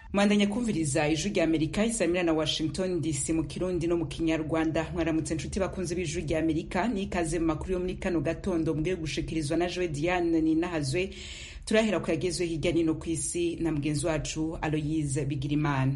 mwandanya kumviriza ijwi rya amerika isamira na washington dc mu kirundi no mu kinyarwanda mwaramutse nshuti bakunze b'ijwi rya amerika n'ikaze mu makuru yo muri kano gatondo mbwiye gushikirizwa na joe diane ninahazwe turahera ku yagezwe hirya nino ku isi na mugenzi wacu aloyise bigirimana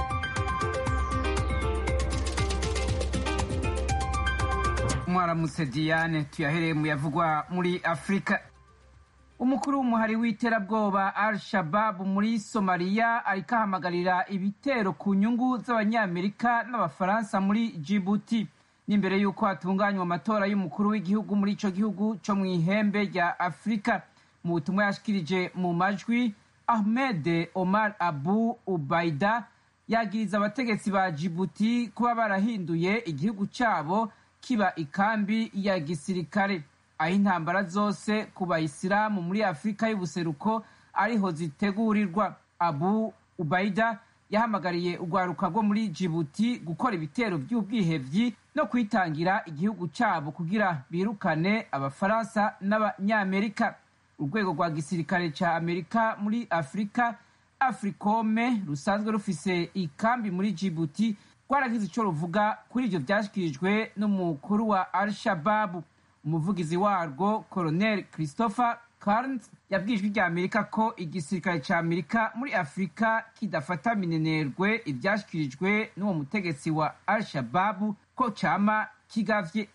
mwaramutse diane tuyahereye mu yavugwa muri afurika umukuru w'umuhari w'iterabwoba al shababu muri somaliya ariko ahamagarira ibitero ku nyungu z'abanyamerika n'abafaransa muri jibuti n'imbere y'uko hatunganywa amatora y'umukuru w'igihugu muri ico gihugu co mu ihembe rya afurika mu butumwa yashikirije mu majwi ahmed omar abu ubaida yagiriza abategetsi ba jibuti kuba barahinduye igihugu cabo kiba ikambi ya gisirikare aho intambara zose ku bayisilamu muri afurika y'ubuseruko ariho zitegurirwa abu ubaida yahamagariye urwaruka rwo muri jibuti gukora ibitero by'ubwihevyi no kwitangira igihugu cyabo kugira birukane abafaransa n'abanyamerika urwego rwa gisirikare cya amerika muri afurika africome rusanzwe rufise ikambi muri jibuti rwaragize icyo ruvuga kuri ibyo byashyikirijwe n'umukuru wa al shababu umuvugizi warwo colonel christopher carnes yabwiye ijwi rya amerika ko igisirikare cya amerika muri afurika kidafata minenerwe ibyashyikirijwe n'uwo mutegetsi wa al shababu ko cyama kigavye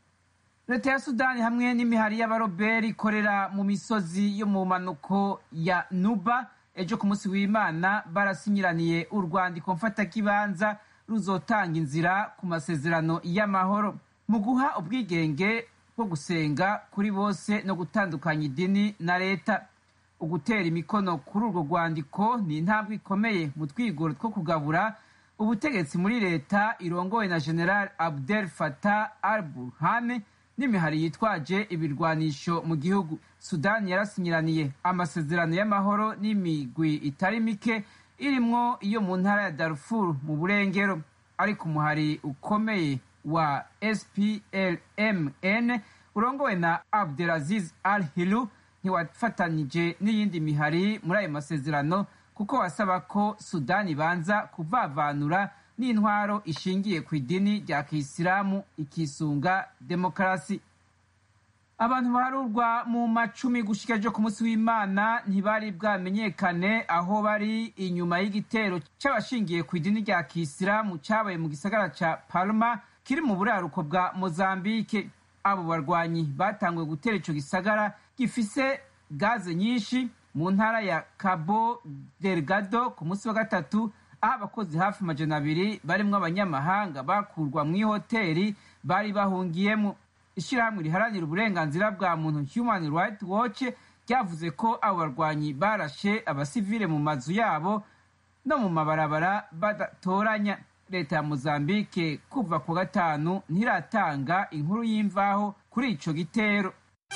leta ya sudani hamwe n'imihari y'abaroberi ikorera mu misozi yo mu manuko ya nuba ejo ku munsi w'imana barasinyiraniye urwandiko mfatakibanza ruzotanga inzira ku masezerano y'amahoro mu guha ubwigenge bwo gusenga kuri bose no gutandukanya idini na leta ugutera imikono kuri urwo rwandiko ni intambwe ikomeye mu twigoro two kugabura ubutegetsi muri leta irongowe na general abdel fatah al burhane n'imihari yitwaje ibirwanisho mu gihugu sudani yarasinyiraniye amasezerano y'amahoro n'imigwi itari mike irimwo iyo mu ntara ya darfur mu burengero ariko umuhari ukomeye wa splmn urongowe na abdelaziz al hilu ntiwafatanije n'iyindi mihari muri ayo masezerano kuko wasaba ko sudani ibanza kuvavanura n'intwaro ishingiye ku idini rya kisilamu ikisunga demokarasi abantu baharurwa mu macumi gushika ejo ku munsi w'imana ntibari bwamenyekane aho bari inyuma y'igitero c'abashingiye ku idini rya kisilamu cabaye mu gisagara ca palma kiri mu buraruko bwa mozambike abo barwanyi batanguye gutera ico gisagara gifise gaze nyinshi mu ntara ya cabo delgado ku munsi wa gatatu aho abakozi hafi amajana abiri barimwo abanyamahanga bakurwa mw'ihoteri bari bahungiyemo ishyirahamwe riharanira uburenganzira bwa muntu human rights watch ryavuze ko abo barwanyi barashe abasivile mu mazu yabo no mu mabarabara badatoranya leta ya mozambike kuva ku gatanu ntiratanga inkuru y'imvaho kuri ico gitero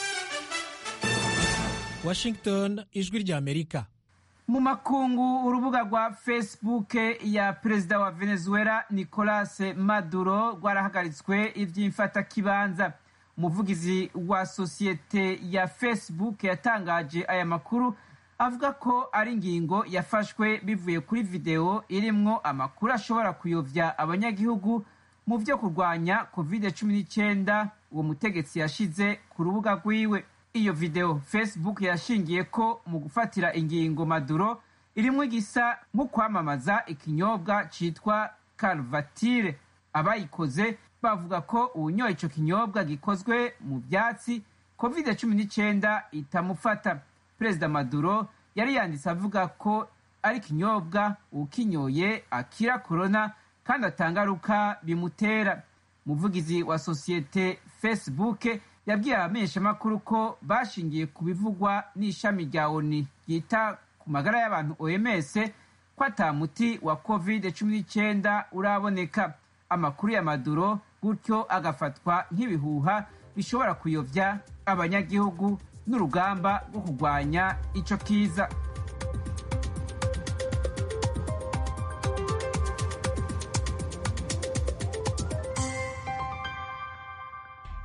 washington ijwi rya amerika mu makungu urubuga rwa facebook ya perezida wa venezuela nicolas maduro rwarahagaritswe ivy'imfatakibanza umuvugizi wa sosiyete ya facebook yatangaje aya makuru avuga ko ari ingingo yafashwe bivuye kuri videwo irimwo amakuru ashobora kuyovya abanyagihugu mu vyo kurwanya covid 19 uwo mutegetsi yashize ku rubuga rwiwe iyo video facebook yashingiye ko mu gufatira ingingo maduro irimwo igisa nko kwamamaza ikinyobwa citwa calvatire abayikoze bavuga ko uwunyoye ico kinyobwa gikozwe mu vyatsi covid 19 itamufata perezida maduro yari yanditse avuga ko ari ikinyobwa ukinyoye akira korona kandi atangaruka bimutera umuvugizi wa sosiyete facebook yabwiye abamenyeshamakuru ko bashingiye ku bivugwa n'ishami rya oni ryita ku magara y'abantu oms ko ata muti wa covid 19 uraboneka amakuru ya maduro gutyo agafatwa nk'ibihuha bishobora kuyovya abanyagihugu n'urugamba rwo kurwanya ico kiza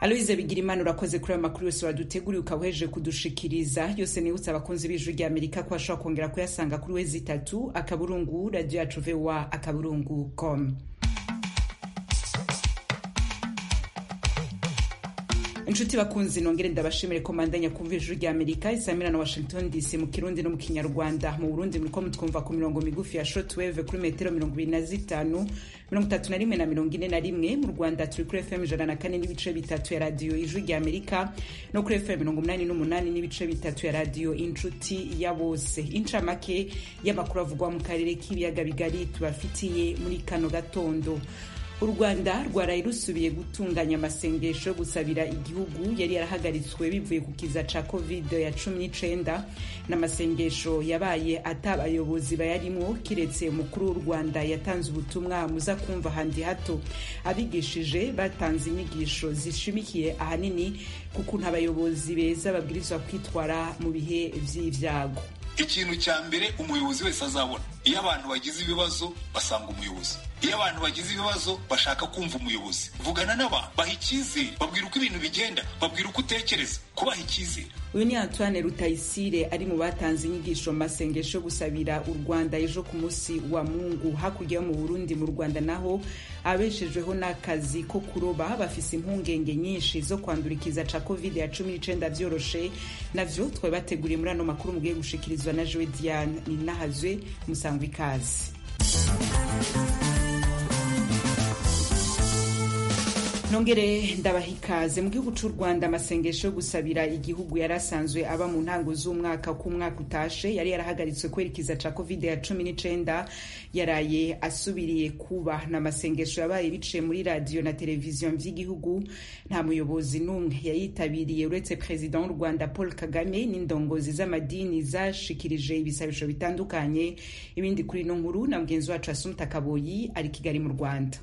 aloise bigirimana urakoze kuri ayo makuru yose waduteguriye ukaba uhejeje kudushikiriza yose nibutse abakunzi b'ijwi rya amerika ko bashobora kongera kuyasanga kuri wezi itatu akaburungu radiyo yacu voa akaburungu com inshuti bakunzi nongere ndabashimire ko mandanya kumva ijuru rya amerika isamira na washington dc mu kirundi no mu kinyarwanda mu burundi muriko mutwumva ku mirongo migufi ya shortwave kuri metero mirongo ibiri na zitanu mirongo itatu na rimwe na mirongo ine na rimwe mu rwanda turi kuri fm ijana na kane n'ibice bitatu ya radiyo ijuru rya amerika no kuri fm mirongo umunani n'umunani n'ibice bitatu ya radiyo inshuti ya bose incamake y'amakuru avugwa mu karere k'ibiyaga bigari tubafitiye muri kano gatondo u rwanda rwaraye rusubiye gutunganya amasengesho yo gusabira igihugu yari yarahagaritswe bivuye ku kiza ca covid ya cumi n'icenda n'amasengesho yabaye ata abayobozi bayarimwo kiretse umukuru w'u rwanda yatanze ubutumwa muza kumva handi hato abigishije batanze inyigisho zishimikiye ahanini ku kuntu abayobozi beza babwirizwa kwitwara mu bihe vy'ivyago ikintu cya mbere umuyobozi wese azabona iyo abantu bagize ibibazo basanga umuyobozi iyo abantu bagize ibibazo bashaka kumva umuyobozi vugana n'abantu baha icyizere babwira uko ibintu bigenda babwira uko utekereza kubaha icyizere uyu ni antoine rutayisire ari mu batanze inyigisho mu masengesho yo gusabira u rwanda ejo ku munsi wa mungu hakurya yo mu burundi mu rwanda naho abeshejweho n'akazi ko kuroba bafise impungenge nyinshi zo kwandurikiza ca covid ya cumi n'icenda vyoroshe navyo twari bateguriye muri ano makuru mugiye gushikirizwa na jowe diane ninahazwe musangwa ikazi nongere ndabaha ikaze mu gihugu c'u rwanda amasengesho yo gusabira igihugu yari asanzwe aba mu ntango z'umwaka ko umwaka utashe yari yarahagaritswe kwerekeza ca covid ya cumi n'icenda yaraye asubiriye kuba ni amasengesho yabaye biciye muri radiyo na televiziyo vy'igihugu nta muyobozi n'umwe yayitabiriye uretse perezida w'u rwanda paul kagame n'indongozi z'amadini zashikirije ibisabisho bitandukanye ibindi kuri ino nkuru na mugenzi wacu asumta kaboyi ari kigali mu rwanda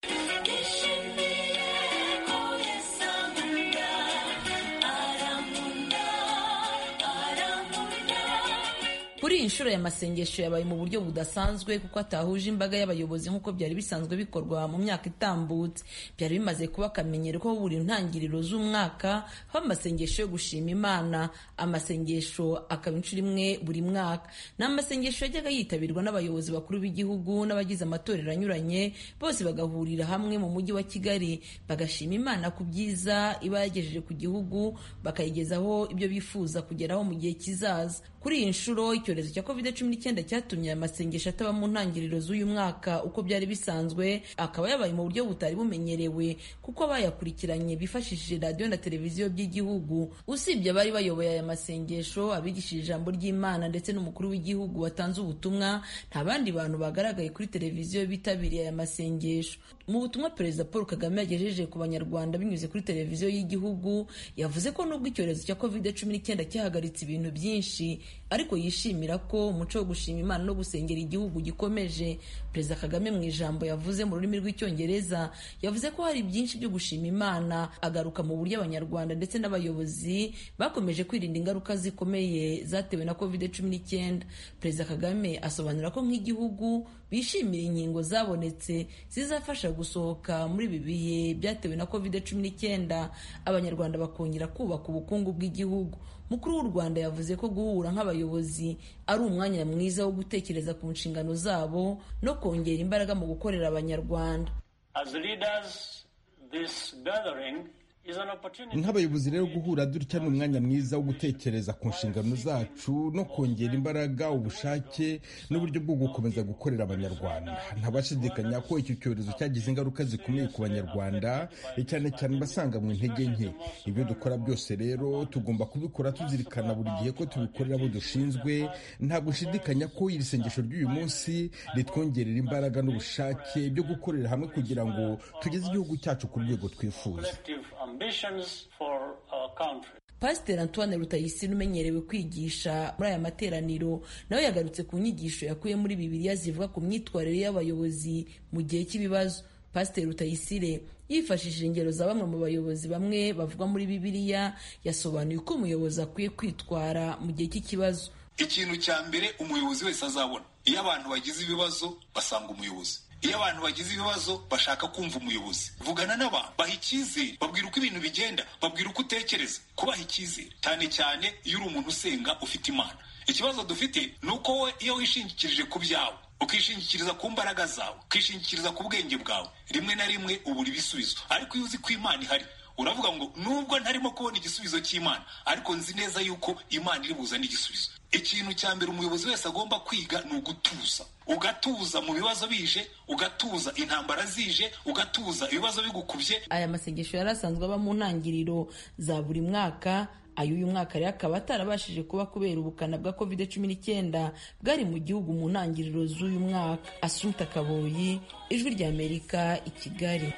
kuri iyi nshuro ya masengesho yabaye mu buryo budasanzwe kuko atahuje imbaga y'abayobozi nk'uko byari bisanzwe bikorwa mu myaka itambutse byari bimaze kuba akamenyero ko buri ntangiriro z'umwaka haba amasengesho yo gushima imana amasengesho akaba inshuro imwe buri mwaka ni amasengesho yajyaga yitabirwa n'abayobozi bakuru b'igihugu n'abagize amatorero anyuranye bose bagahurira hamwe mu mujyi wa kigali bagashima imana ku byiza iba yagejeje ku gihugu bakayigezaho ibyo bifuza kugeraho mu gihe kizaza kuri iyi nshuro icyorezo cya covid cumi n'icyenda cyatumye aya masengesho ataba mu ntangiriro z'uyu mwaka uko byari bisanzwe akaba yabaye mu buryo butari bumenyerewe kuko abayakurikiranye bifashishije radiyo na televiziyo by'igihugu usibye abari bayoboye aya masengesho abigishije ijambo ry'imana ndetse n'umukuru w'igihugu watanze ubutumwa nta bandi bantu bagaragaye kuri televiziyo bitabiriye aya masengesho mu butumwa perezida paul kagame yagejeje ku banyarwanda binyuze kuri televiziyo y'igihugu yavuze ko nubwo icyorezo cya covid cumi n'icyenda cyahagaritse ibintu byinshi ariko yishimira ko umuco wo gushima imana no gusengera igihugu gikomeje perezida kagame mu ijambo yavuze mu rurimi rw'icyongereza yavuze ko hari byinshi byo gushima imana agaruka mu buryo abanyarwanda ndetse n'abayobozi bakomeje kwirinda ingaruka zikomeye zatewe na covid cumi n'icyenda perezida kagame asobanura ko nk'igihugu bishimira inkingo zabonetse zizafasha gusohoka muri ibi bihe byatewe na covid cumi n'icyenda abanyarwanda bakongera kubaka ubukungu bw'igihugu mukuru w'u rwanda yavuze ko guhura nk'abayobozi ari umwanya mwiza wo gutekereza ku nshingano zabo no kongera imbaraga mu gukorera abanyarwanda nk'abayobozi rero guhura dutya ni umwanya mwiza wo gutekereza ku nshingano zacu no kongera imbaraga ubushake n'uburyo bwo gukomeza gukorera abanyarwanda ntabashidikanya ko icyo cyorezo cyagize ingaruka zikomeye ku banyarwanda cyane cyane basanga mu intege nke ibyo dukora byose rero tugomba kubikora tuzirikana buri gihe ko tubikorera abo dushinzwe nta gushidikanya ko iri sengesho ry'uyu munsi ritwongerera imbaraga n'ubushake byo gukorera hamwe kugira ngo tugeze igihugu cyacu ku rwego twifuza pasiteri antoine rutayisire umenyerewe kwigisha muri aya materaniro nawe yagarutse ku nyigisho yakuye muri bibiliya zivuga ku myitwarire y'abayobozi mu gihe cy'ibibazo pasiteri rutayisire yifashishije ingero za bamwe mu bayobozi bamwe bavuga muri bibiliya yasobanuye uko umuyobozi akwiye kwitwara mu gihe cy'ikibazo ikintu cya mbere umuyobozi wese azabona iyo abantu bagize ibibazo basanga umuyobozi iyo abantu bagize ibibazo bashaka kumva umuyobozi vugana n'abantu baha icyizere babwira uko ibintu bigenda babwira uko utekereza kubaha icyizere cyane cyane iyo uri umuntu usenga ufite imana ikibazo dufite ni uko we iyo wishingikirije ku byawe ukishingikiriza ku mbaraga zawe ukishingikiriza ku bwenge bwawe rimwe na rimwe ubura ibisubizo ariko iyo uzi ko imana ihari uravuga ngo nubwo ntarimo kubona igisubizo cy'imana ariko nzi neza yuko imana iri buzane igisubizo ikintu cya mbere umuyobozi wese agomba kwiga ni ugutuza ugatuza mu bibazo bije ugatuza intambara zije ugatuza ibibazo bigukubye aya masengesho yari asanzwe aba mu ntangiriro za buri mwaka ayo uyu mwaka rero akaba atarabashije kuba kubera ubukana bwa covid cumi n'icyenda bwari mu gihugu mu ntangiriro z'uyu mwaka asunta kaboyi ijwi ry'amerika i kigali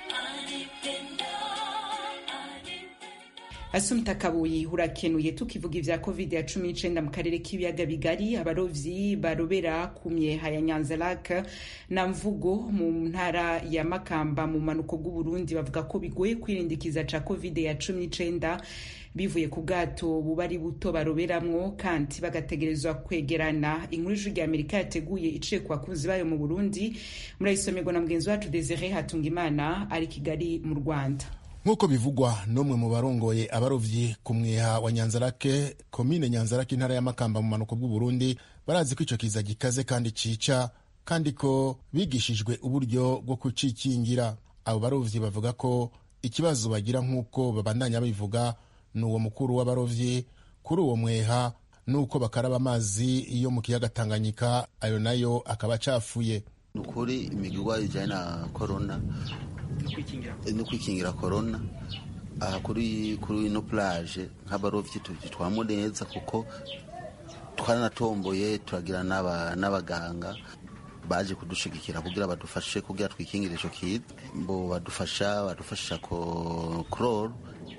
asumta kabuyi urakenuye tukivuga ivya covid ya cumi n'icenda mu karere k'ibiyaga bigari abarovyi barobera ku myeha ya nyanza lak na mvugo mu ntara ya makamba mu manuko bw'uburundi bavuga ko bigoye kwirindikiza ca covid ya cumi n'icenda bivuye ku bwato buba ari buto baroberamwo kandi bagategerezwa kwegerana inkuru y'ijwi rya amerika yateguye iciye ku bakunzi bayo mu burundi murayisomerwa na mugenzi wacu desire hatungimana ari kigali mu rwanda nk'uko bivugwa n'umwe mu barongoye abarovyi ku mweha wa nyanzarake komine nyanzarake intara ya makamba mu manuko bw'uburundi barazi ko ico kiza gikaze kandi cica kandi ko bigishijwe uburyo bwo kucikingira abo barovyi bavuga ko ikibazo bagira nk'uko babandanya babivuga ni uwo mukuru w'abarovyi kuri uwo mweha nuko bakaraba amazi yo mu kiyaga tanganyika ayo nayo akaba acafuye ni ukuri imigirwa ijyanye na korona no kwikingira korona aha kuri kuri ino plage nk'abarovyi tubitwamo neza kuko twaranatomboye turagira n'abaganga baje kudushigikira kugira badufashe kugira twikingire ico kiza bo badufasha badufasha ko chloro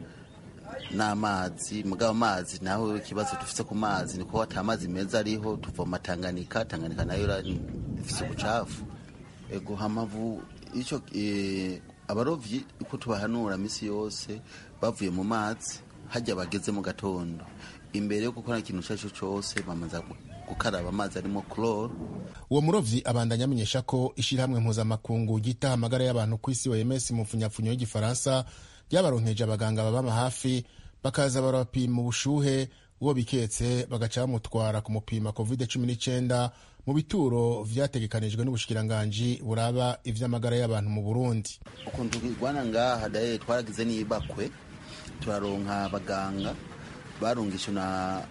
n'amazi mugabo amazi naho ikibazo dufise ku mazi niko ata amazi meza ariho tuvoma Tanganyika Tanganyika nayo ifise ubucafu ego hamavu ico e, abarovyi uko tubahanura misi yose bavuye mu mazi hajya bageze mu gatondo imbere yo gukora ikintu icyo cyo cyose bamaze gukaraba amazi arimo chloro uwo murovyi abandanya amenyesha ko ishirahamwe mpuzamakungu ryita amagara y'abantu ku isi OMS mu mfunyapfunyo y'igifaransa ryabaronkeje abaganga babama hafi bakaza barabapima ubushuhe uwo biketse bagaca bamutwara kumupima covid cumi n'icyenda mu bituro vyategekanijwe n'ubushikiranganji buraba ivy'amagara y'abantu mu burundi ukuntu tugirwana ngaha daye twaragize n'ibakwe turaronka abaganga barungishwe na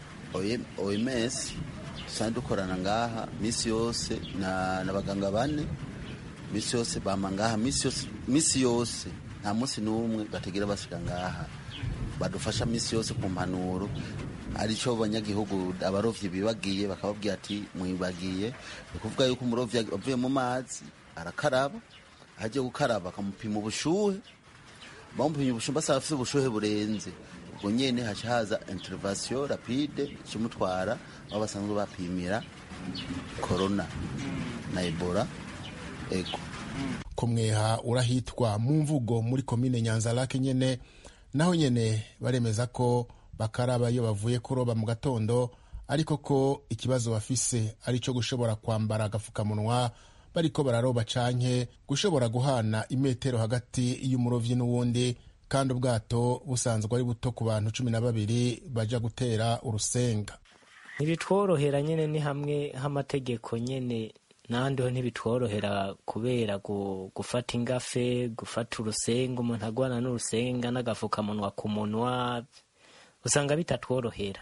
oms dusanzwe dukorana ngaha misi yose n'abaganga bane misi yose bama ngaha misi yose nta munsi n'umwe bategera basiga ngaha badufasha misi yose ku mpanuro aricyo abanyagihugu abarovyi bibagiye bakababwira ati mwibagiye ni ukuvuga yuko umurovyi avuye mu mazi arakaraba ahagiye gukaraba bakamupima ubushuhe bamupimye ubushuhe basaba afite ubushuhe burenze ubwo nyene haca haza intervention rapide ikimutwara aho basanzwe bapimira corona na ebola ego kumweha urahitwa mu mvugo muri komine nyanzarake nyene naho nyene baremeza ko bakaraba iyo bavuye kuroba mu gatondo ariko ko ikibazo bafise ari cyo gushobora kwambara agafukamunwa bariko bararoba canke gushobora guhana imetero hagati y'umurovyi n'uwundi kandi ubwato busanzwe ari buto ku bantu cumi na babiri baja gutera urusenga ntibitworohera nyene ni hamwe h'amategeko nyene n'ahandi ho ntibitworohera kubera gufata ingafe gufata urusenga umuntu agwana n'urusenga n'agafukamunwa ku munwa usanga bitatworohera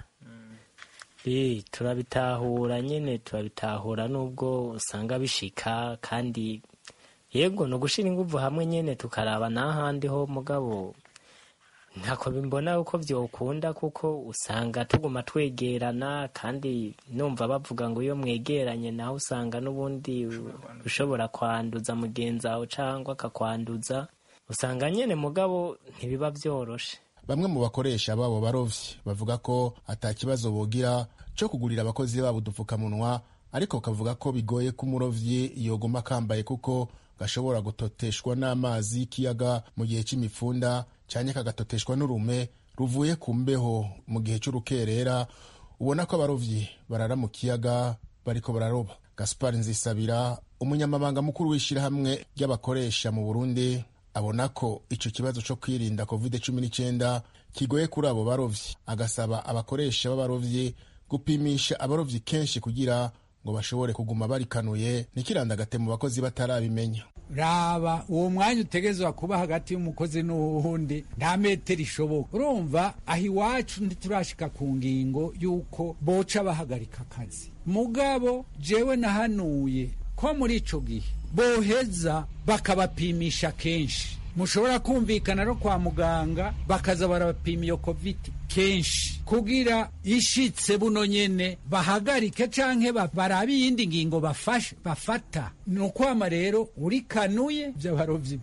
turabitahura nyine turabitahura nubwo usanga bishika kandi yego ni ugushira inguvu hamwe nyine tukaraba n'ahandi ho mugabo ntako bimbona uko byokunda kuko usanga tuguma twegerana kandi numva bavuga ngo iyo mwegeranye nawe usanga n'ubundi ushobora kwanduza mugenzi wawe cyangwa akakwanduza usanga nyine mugabo ntibiba byoroshe bamwe mu bakoresha babo barovyi bavuga ko ata kibazo bogira cyo kugurira abakozi babo udupfukamunwa ariko kavuga ko bigoye ko umurovyi yoguma akambaye kuko gashobora gutoteshwa n'amazi y'ikiyaga mu gihe c'imipfunda canke kagatoteshwa n'urume ruvuye ku mbeho mu gihe c'urukerera ubona ko abarovyi barara mu kiyaga bariko bararoba gaspar nzisabira umunyamabanga mukuru w'ishyirahamwe ry'abakoresha mu burundi abona ko icyo kibazo cyo kwirinda covid cumi n'icyenda kigoye kuri abo barovyi agasaba abakoresha b'abarovyi gupimisha abarovyi kenshi kugira ngo bashobore kuguma barikanuye ntikirandagate mu bakozi batarabimenya raba uwo mwanya utegezwa kuba hagati y'umukozi n'uwundi nta metero ishoboka urumva aho iwacu ntiturashika ku ngingo y'uko boca bahagarika akazi mugabo jewe nahanuye ko muri ico gihe boheza bakabapimisha kenshi mushobora kumvikana no kwa muganga bakaza barabapima iyo covid kenshi kugira ishitse buno nyene bahagarike canke barabe iyindi ngingo bafashe bafata ni ukwama rero urikanuye vy'abarovyi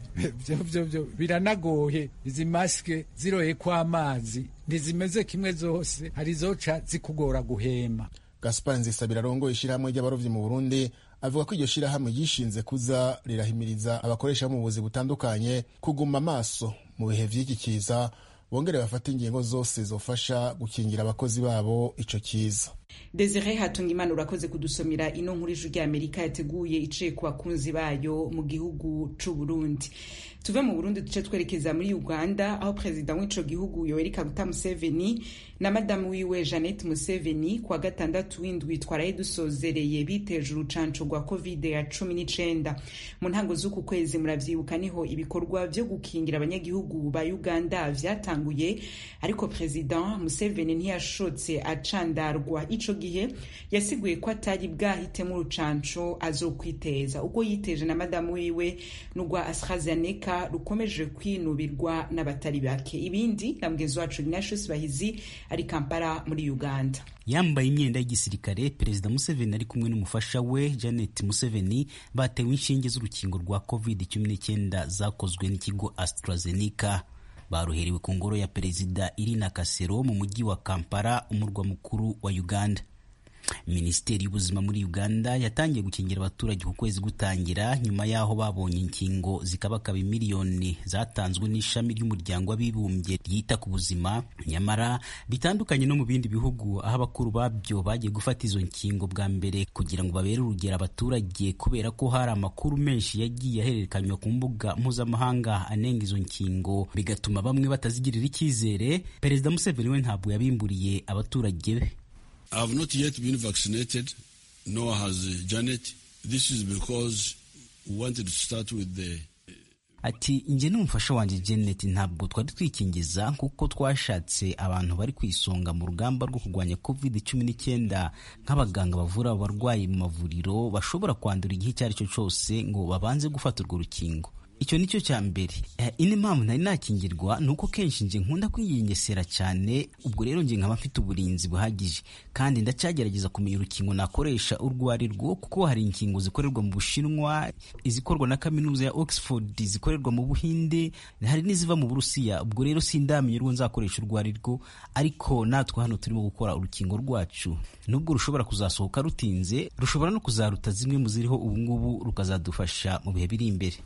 vyo biranagoye izi masike ziroye kw'amazi ntizimeze kimwe zose hari zoca zikugora guhema gaspar nzisabira arongoye ishyirahamwe ry'abarovyi mu burundi avuga ko iryo shyirahamwe ryishinze kuza rirahimiriza abakoresha mu buvuzi butandukanye kuguma amaso mu bihe vy'iki kiza bongere bafate ingingo zose zofasha gukingira abakozi babo ico kiza desire hatungimana urakoze kudusomera ino nkuru ijwi ry'amerika yateguye iciye ku bakunzi bayo mu gihugu c'u burundi tuve mu burundi duce twerekeza muri uganda aho perezida w'ico gihugu yoweri kaguta museveni na madamu wiwe jeannette museveni kuwa gatandatu w'indwi twaraye dusozereye biteje urucanco rwa covid ya cumi n'icenda mu ntango z'uku kwezi muravyibuka niho ibikorwa vyo gukingira abanyagihugu ba uganda vyatanguye ariko perezida museveni ntiyashotse acandarwa ico gihe yasiguye ko atari bwahitemo urucanco azokwiteza ubwo yiteje na madamu wiwe n'urwa AstraZeneca rukomeje kwinubirwa n'abatari bake ibindi na mugenzi wacu Ignatius Bahizi ari Kampala muri Uganda yambaye imyenda y'igisirikare perezida museveni ari kumwe n'umufasha we janet museveni batewe inshinge z'urukingo rwa covid 19 zakozwe n'ikigo AstraZeneca baruherewe ku ngoro ya perezida irina kasero mu mujyi wa kampala umurwa mukuru wa uganda minisiteri y'ubuzima muri uganda yatangiye gukingira abaturage ku kwezi gutangira nyuma y'aho babonye inkingo zikabakaba miliyoni zatanzwe n'ishami ry'umuryango w'abibumbye ryita ku buzima nyamara bitandukanye no mu bindi bihugu aho abakuru babyo bagiye gufata izo nkingo bwa mbere kugira ngo babere urugero abaturage kubera ko hari amakuru menshi yagiye ahererekanywa ku mbuga mpuzamahanga anenga izo nkingo bigatuma bamwe batazigirira icyizere perezida museveni we ntabwo yabimburiye abaturage be I have not yet been vaccinated, nor has uh, Janet. This is because we wanted to start with the ati njye n'umufasha wanjye Janet ntabwo twari twikingiza kuko twashatse abantu bari ku isonga mu rugamba rwo kurwanya covid cumi n'icyenda nk'abaganga bavura abarwayi mu mavuriro bashobora kwandura igihe icyo ari cyo cyose ngo babanze gufata urwo rukingo icyo nicyo cya mbere indi mpamvu nari nakingirwa ni uko kenshi nje nkunda kwiyengesera cyane ubwo rero nje nkaba mfite uburinzi buhagije kandi ndacyagerageza kumenya urukingo nakoresha urwo ari rwo kuko hari inkingo zikorerwa mu bushinwa izikorwa na kaminuza ya oxford zikorerwa mu buhinde hari n'iziva mu burusiya ubwo rero sindamenya urwo nzakoresha urwo ari rwo ariko natwe hano turimo gukora urukingo rwacu nubwo rushobora kuzasohoka rutinze rushobora no kuzaruta zimwe mu ziriho ubungubu rukazadufasha mu bihe biri imbere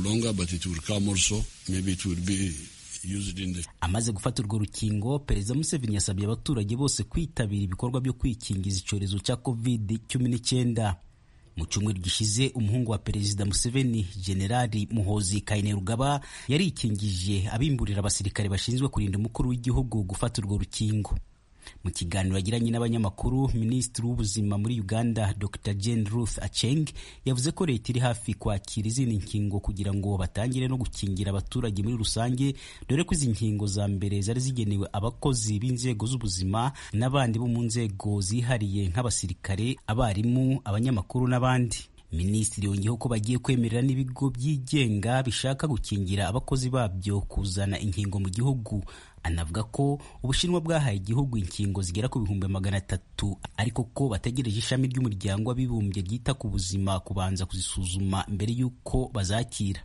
amaze gufata urwo rukingo perezida museveni yasabye abaturage bose kwitabira ibikorwa byo kwikingiza icyorezo cya covid cumi n'icyenda mu cyumweru gishize umuhungu wa perezida museveni generali muhozi kainerugaba yarikingije abimburira abasirikare bashinzwe kurinda umukuru w'igihugu gufata urwo rukingo mu kiganiro yagiranye n'abanyamakuru minisitiri w'ubuzima muri uganda dr jane ruth acheng yavuze ko leta iri hafi kwakira izindi nkingo kugira ngo batangire no gukingira abaturage muri rusange dore ko izi nkingo za mbere zari zigenewe abakozi b'inzego z'ubuzima n'abandi bo mu nzego zihariye nk'abasirikare abarimu abanyamakuru n'abandi minisitiri yongeyeho ko bagiye kwemerera n'ibigo byigenga bishaka gukingira abakozi babyo kuzana inkingo mu gihugu anavuga ko ubushinwa bwahaye igihugu inkingo zigera ku bihumbi magana atatu ariko ko bategereje ishami ry'umuryango w'abibumbye ryita ku buzima kubanza kuzisuzuma mbere y'uko bazakira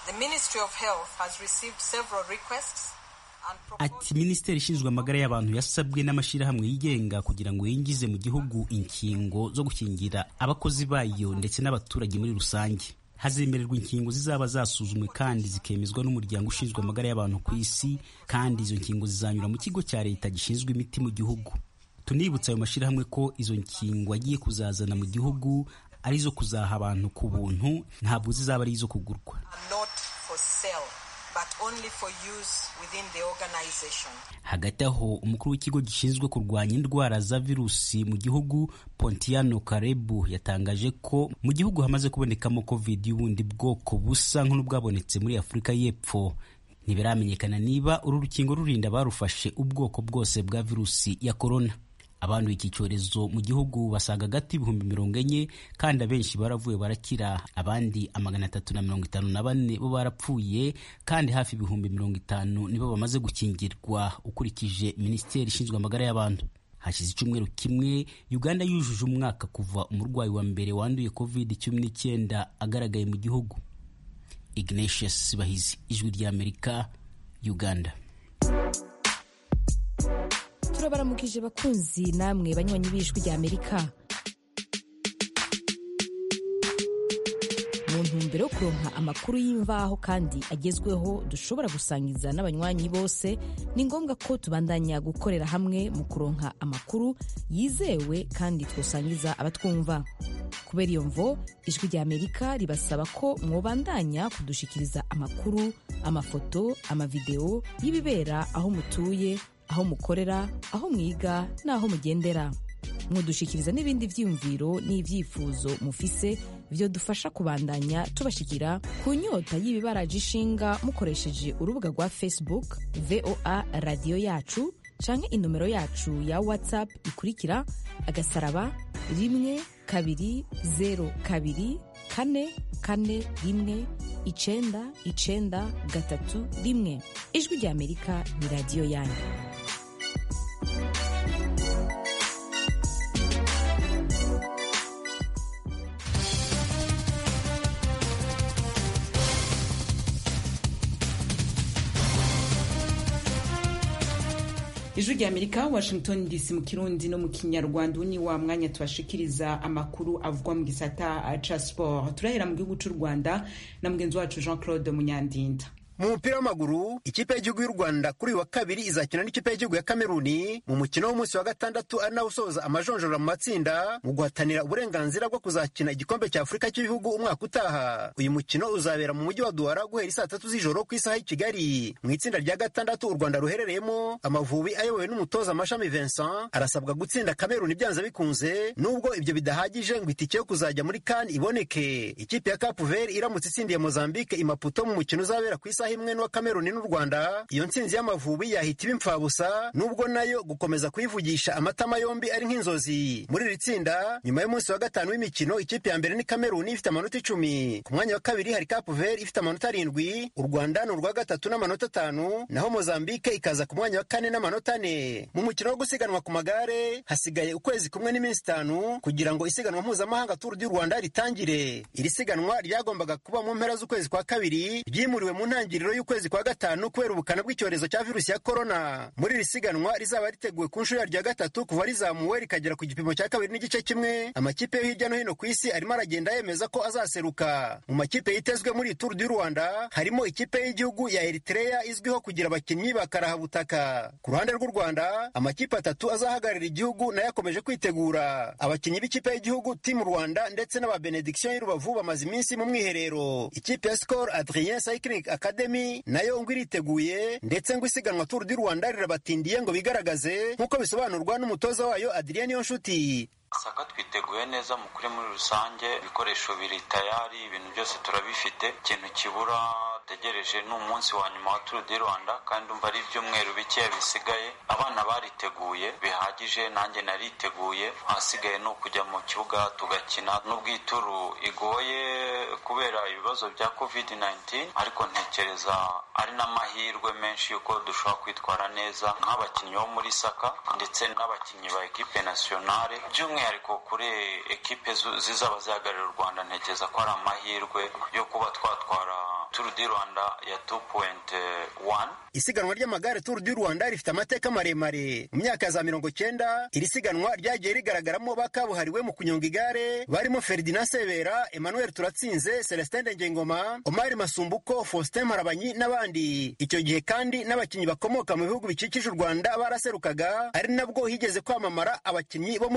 ati minisiteri ishinzwe amagara y'abantu yasabwe n'amashyirahamwe yigenga kugira ngo yinjize mu gihugu inkingo zo gukingira abakozi bayo ndetse n'abaturage muri rusange hazemererwa inkingo zizaba zasuzumwe kandi zikemezwa n'umuryango ushinzwe amagara y'abantu ku isi kandi izo nkingo zizanyura mu kigo cya leta gishinzwe imiti mu gihugu tunibutsa ayo mashyirahamwe ko izo nkingo agiye kuzazana mu gihugu ari izo kuzaha abantu ku buntu ntabwo zizaba ari izo kugurwa hagati aho umukuru w'ikigo gishinzwe kurwanya indwara za virusi mu gihugu pontiano karebu yatangaje ko mu gihugu hamaze kubonekamo covid y'ubundi bwoko busa nk'ubwabonetse muri afurika y'epfo ntibiramenyekana niba uru rukingo rurinda barufashe ubwoko bwose bwa virusi ya korona abanduye iki cyorezo mu gihugu basaga agati ibihumbi mirongo enye kandi abenshi baravuye barakira abandi amagana atatu na mirongo itanu na bane bo barapfuye kandi hafi ibihumbi mirongo itanu nibo bamaze gukingirwa ukurikije minisiteri ishinzwe amagara y'abantu hashize icyumweru kimwe uganda yujuje umwaka kuva umurwayi wa mbere wanduye covid cumi n'icyenda agaragaye mu gihugu ignatius bahizi ijwi ry'amerika uganda turabaramukije bakunzi namwe banywanyi b'ijwi rya amerika mu ntumbero yo kuronka amakuru y'imvaho kandi agezweho dushobora gusangiza n'abanywanyi bose ni ngombwa ko tubandanya gukorera hamwe mu kuronka amakuru yizewe kandi twosangiza abatwumva kubera iyo mvo ijwi rya amerika ribasaba ko mwobandanya kudushikiriza amakuru amafoto amavideo y'ibibera aho mutuye aho mukorera aho mwiga n'aho mugendera mwodushikiriza n'ibindi vyiyumviro n'ivyifuzo mufise vyo dufasha kubandanya tubashikira ku nyota y'ibibaraje ishinga mukoresheje urubuga rwa facebook voa radiyo yacu canke inomero yacu ya whatsapp ikurikira agasaraba rimwe kabiri zero kabiri kane kane rimwe icenda icenda gatatu rimwe ijwi rya amerika ni radiyo yanyu ijwi rya amerika washington dc mu kirundi no mu kinyarwanda ni wa mwanya tubashikiriza amakuru avugwa mu gisata ca sport turahera mu gihugu c'u rwanda na mugenzi wacu jean claude munyandinda mu mupira w'amaguru ikipe y'igihugu y'u rwanda kuri uyu wa kabiri izakina n'ikipe y'igihugu ya kameruni mu mukino w'umunsi wa gatandatu ari nawo usoza amajonjora mu matsinda mu guhatanira uburenganzira bwo kuzakina igikombe cya afurika cy'ibihugu umwaka utaha uyu mukino uzabera mu mujyi wa duwara guhera isaa tatu z'ijoro ku isaha y'i kigali mu itsinda rya gatandatu u rwanda ruherereyemo amavubi ayobowe n'umutoza mashami vincent arasabwa gutsinda kameruni byanze bikunze nubwo ibyo bidahagije ngo itike yo kuzajya muri kani iboneke ikipe ya kapu veri iramutse itsindiye mozambique imaputo mu mukino uzabera ku isaha imwe n'uwa kameruni n'u rwanda iyo ntsinzi y'amavubi yahita iba imfabusa nubwo nayo gukomeza kuyivugisha amatama yombi ari nk'inzozi muri iri tsinda nyuma y'umunsi wa gatanu w'imikino ikipe ya mbere ni kameruni ifite amanota icumi ku mwanya wa kabiri hari kapu veri ifite amanota arindwi u rwanda ni urwa gatatu n'amanota atanu naho mozambique ikaza ku mwanya wa kane n'amanota ane mu mukino wo gusiganwa ku magare hasigaye ukwezi kumwe n'iminsi itanu kugira ngo isiganwa mpuzamahanga turu du rwanda ritangire iri siganwa ryagombaga kuba mu mpera z'ukwezi kwa kabiri ryimuriwe mu ntangiriro ntangiriro y'ukwezi kwa gatanu kubera ubukana bw'icyorezo cya virusi ya korona muri iri siganwa rizaba riteguwe ku nshuro yaryo ya gatatu kuva rizamuwe rikagera ku gipimo cya kabiri n'igice kimwe amakipe yo hirya no hino ku isi arimo aragenda yemeza ko azaseruka mu makipe yitezwe muri turu du rwanda harimo ikipe y'igihugu ya eritrea izwiho kugira abakinnyi bakarahabutaka ku ruhande rw'u rwanda amakipe atatu azahagararira igihugu nayo akomeje kwitegura abakinnyi b'ikipe y'igihugu timu rwanda ndetse n'aba benediction y'urubavu bamaze iminsi mu mwiherero ikipe ya skol adrien cycling academy nayo ngo iriteguye ndetse ngo isiganwa turu du rwanda rirabatindiye ngo bigaragaze nk'uko bisobanurwa n'umutoza wayo adrien niyonshuti saka twiteguye neza mu kuri muri rusange ibikoresho biri tayari ibintu byose turabifite ikintu kibura tegereje ni umunsi wa nyuma wa turu di rwanda kandi umva ari ibyumweru bikeya bisigaye abana bariteguye bihagije nanjye nariteguye ahasigaye ni ukujya mu kibuga tugakina n'ubwo ituru igoye kubera ibibazo bya covid 19 ariko ntekereza ari n'amahirwe menshi y'uko dushobora kwitwara neza nk'abakinnyi bo muri saka ndetse n'abakinnyi ba ekipe nasiyonale by'umwihariko kuri ekipe zizaba zihagararira u rwanda ntekereza ko ari amahirwe yo kuba twatwara turu di rwanda ya 2.1 isiganwa ry'amagare turu du rwanda rifite amateka maremare mu myaka ya za mirongo cyenda iri siganwa ryagiye rigaragaramo bakabuhariwe mu kunyonga igare barimo ferdinand sebera emmanuel turatsinze celestin ndengengoma omari masumbuko faustin marabanyi n'abandi icyo gihe kandi n'abakinnyi bakomoka mu bihugu bikikije u rwanda baraserukaga ari nabwo higeze kwamamara abakinnyi bo muri repubulika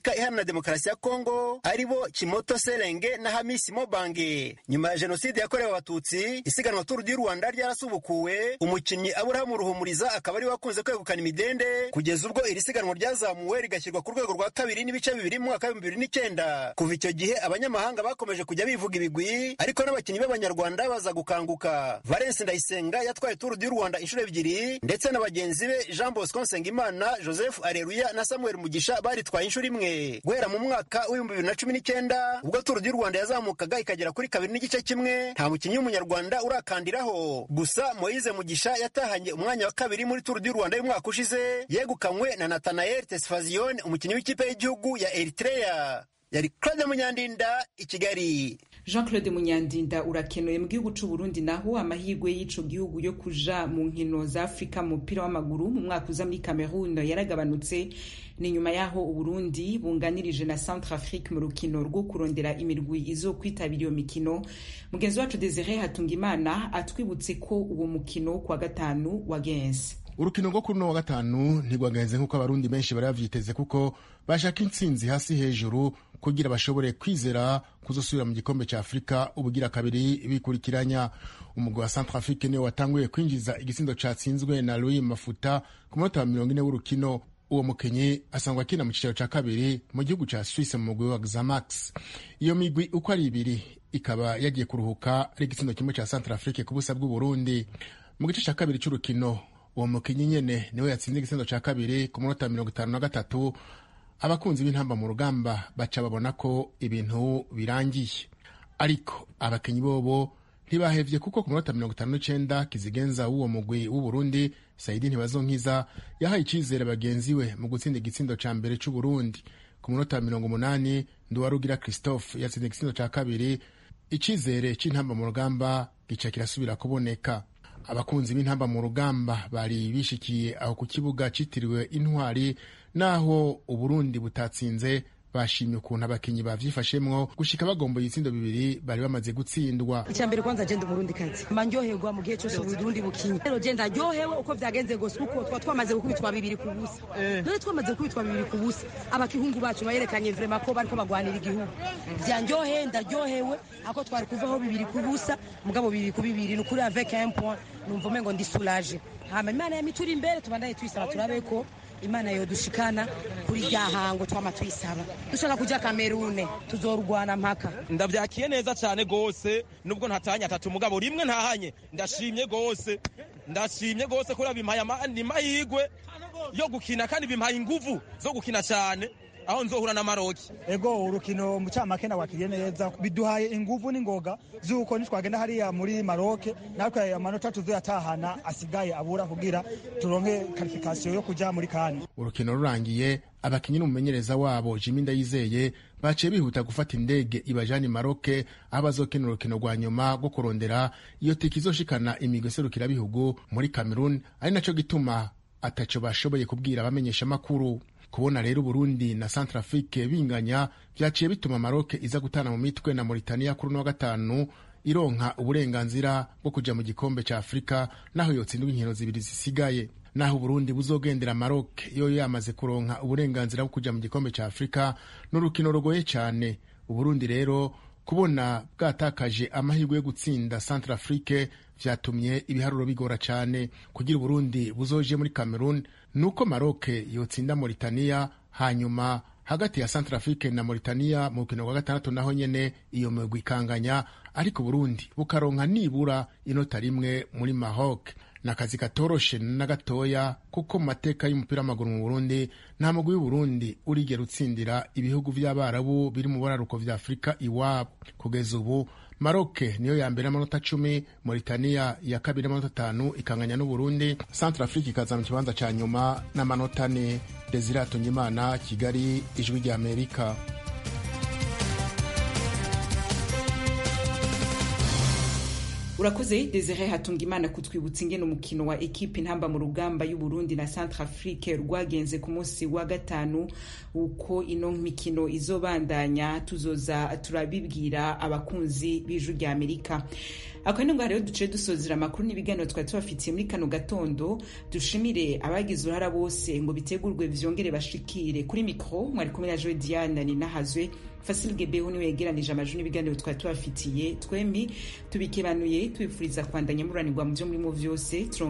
repubulika iharanira demokarasi ya kongo aribo kimoto serenge na hamisi mobange nyuma ya jenoside yakorewe abatutsi isiganwa turu di rwanda ryarasubukuwe umukinnyi aburahamu ruhumuriza akaba ari wakunze kwegukana imidende kugeza ubwo iri siganwa ryazamuwe rigashyirwa ku rwego rwa kabiri n'ibice bibiri mu mwaka w'ibihumbi bibiri n'icyenda kuva icyo gihe abanyamahanga bakomeje kujya bivuga ibigwi ariko n'abakinnyi b'abanyarwanda baza gukanguka valence ndayisenga yatwaye turu di rwanda inshuro ebyiri ndetse na bagenzi be jean bosco nsengimana joseph areruya na samuel mugisha baritwaye inshuro imwe guhera mu mwaka w'ibihumbi bibiri na cumi n'icyenda ubwo turu di rwanda yazamukaga ikagera kuri kabiri n'igice kimwe nta mukinnyi w'umunyarwanda urakandiraho gusa moise mugisha yatahanye umwanya wa kabiri muri turu di rwanda y'umwaka ushize yegukanywe na nathanael tesfazion umukinnyi w'ikipe y'igihugu ya eritrea yari claude munyandinda i kigali jean claude munyandinda urakenuye mu gihugu c'u burundi naho amahirwe y'ico gihugu yo kuja mu nkino za afurika mu mupira w'amaguru mu mwaka uza muri cameroon yaragabanutse ni nyuma y'aho uburundi bunganirije na centre afrique mu rukino rwo kurondera imirwi izo kwitabira iyo mikino mugenzi wacu desire hatungimana atwibutse ko uwo mukino kuwa gatanu wagenze urukino rwo kuri uno wa gatanu ntigwagenze nk'uko abarundi benshi bari bavyiteze kuko bashaka intsinzi hasi hejuru kugira bashobore kwizera kuzosubira mu gikombe ca afurika ubugira kabiri bikurikiranya umugwi wa centre afrique niwe watanguye kwinjiza igisindo catsinzwe na louis mafuta ku munota wa mirongo ine w'urukino uwo mukenyi asangwa akina mu cicaro ca kabiri mu gihugu ca swisse mu mugwi wa xamax iyo migwi uko ari ibiri ikaba yagiye kuruhuka ari igisindo kimwe ca centre afrique ku busa bw'uburundi mu gice ca kabiri c'urukino uwo mukinyi nyene niwe yatsinze igisindo ca kabiri ku munota mirongo itanu na gatatu abakunzi b'intamba mu rugamba baca babona ko ibintu birangiye ariko abakinyi bobo ntibahevye kuko ku munota mirongo itanu n'icenda kizigenza w'uwo mugwi w'uburundi saidi ntibazonkiza yahaye icizere bagenzi we mu gutsinda igitsindo ca mbere c'uburundi ku munota mirongo umunani nduwarugira christophe yatsinze igitsindo ca kabiri icizere c'intamba mu rugamba gica kirasubira kuboneka abakunzi b'intamba mu rugamba bari bishikiye aho ku kibuga citiriwe intwari naho uburundi butatsinze bashimye ukuntu abakinyi bavyifashemwo gushika bagomboye ibitsindo bibiri bari bamaze gutsindwa icya mbere kwanza je ndi umurundi kazi mba ndyoherwa mu gihe cyose uburundi bukinye rero je ndaryohewe uko vyagenze gose kuko twa twamaze gukubitwa bibiri ku busa none twamaze gukubitwa bibiri ku busa abakihungu bacu bayerekanye vrema ko bariko bagwanira igihugu vyanryoheye ndaryohewe ako twari kuvaho bibiri ku busa mugabo bibiri ku bibiri ni ukuri avec un point numva umengo ndi soulage hama imana yamituri imbere tubandaye tuyisaba turabe ko imana yodushikana kuri rya hango twama tuyisaba dushaka kuja kamerune tuzorwana mpaka ndavyakiye neza cyane gose nubwo ntatanya atatu mugabo rimwe ntahanye ndashimye gose ndashimye gose kubera bimpaye ni mahigwe yo gukina kandi bimpaye inguvu zo gukina cyane aho nzohura na maroki ego urukino mucamake nawakiriye neza biduhaye inguvu n'ingoga z'uko nitwagenda hariya muri maroke natwe amanota tuzoyatahana asigaye abura kugira turonke karifikasiyo yo kuja muri kane urukino rurangiye abakinyi n'umumenyereza wabo jimi ndayizeye baciye bihuta gufata indege ibajani maroke aho bazokina urukino rwa nyuma rwo kurondera iyo tiki izoshikana imigwi serukirabihugu muri cameroon ari naco gituma ataco bashoboye kubwira abamenyesha amakuru kubona rero Burundi na Centrafrique binganya vyaciye bituma Maroc iza gutana mu mitwe na Mauritania kuri wa gatanu ironka uburenganzira bwo kuja mu gikombe ca Afrika naho yotsindwa inkino zibiri zisigaye naho Burundi buzogendera Maroc yo yamaze kuronka uburenganzira bwo kuja mu gikombe ca Afrika n'urukino rugoye cyane Uburundi rero kubona bwatakaje amahirwe yo gutsinda Centrafrique vyatumye ibiharuro bigora cyane kugira Burundi buzoje muri Cameroon nuko Maroc yotsinda Mauritania hanyuma hagati ya Centrafrique na Mauritania mu rukino rwa gatandatu naho nyene iyo migwi ikanganya ariko Burundi bukaronka nibura inota rimwe muri Maroc nakazi katoroshe na gatoya kuko mu mateka y'umupira w'amaguru mu Burundi nta mugwi w'Uburundi urigera utsindira ibihugu vy'abarabu biri mu buraruko vya Afurika iwabo kugeza ubu Maroc niyo ya mbere n'amanota cumi Mauritania ya kabiri n'amanota atanu ikanganya n'Uburundi Centre Afrique ikaza mu kibanza ca nyuma n'amanota ane Desire Atungimana Kigali ijwi rya Amerika urakoze desire hatunga imana kutwibutsa ingene umukino wa ekipe intamba mu rugamba y'uburundi na centre afrique rwagenze ku munsi wa gatanu uko ino mikino izobandanya tuzoza turabibwira abakunzi b'ijwi rya amerika akaba ngo hariho duce dusozera amakuru n'ibiganiro twari tubafitiye muri kano gatondo dushimire abagize uruhara bose ngo bitegurwe vyongere bashikire kuri mikro mwari kumwe na joe diane ninahazwe Fasil Gebeho niwe yegeranije amajwi n'ibiganiro twari tubafitiye twembi tubikebanuye tubifuriza kwandanya muranirwa mu byo murimo vyose